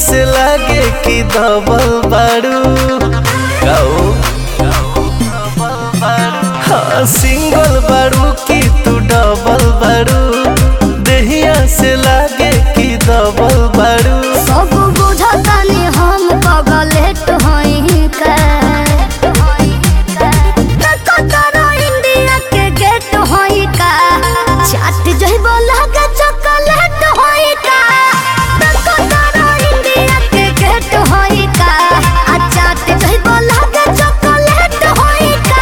से लागे कि दबल बारू गाओ हाँ सिंगल बारू कि तू डबल बारू देहिया से लागे कि दबल बारू सब बुझतानी हम पगलेट हई का कतरा इंडिया के गेट हई का चाट जइबो लागे चॉकलेट हई का कतरा इंडिया के गेट हई का आ चाट जइबो लागे चॉकलेट हई का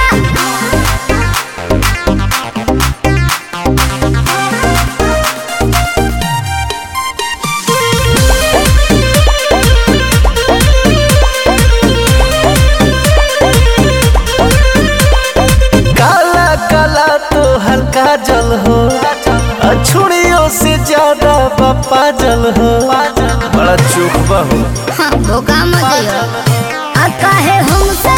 काला काला तो हल्का जल हो अछुड़ियों से ज्यादा पप्पा जल हो बड़ा चुप बहू हाँ, धोखा मत दियो आ काहे हमसे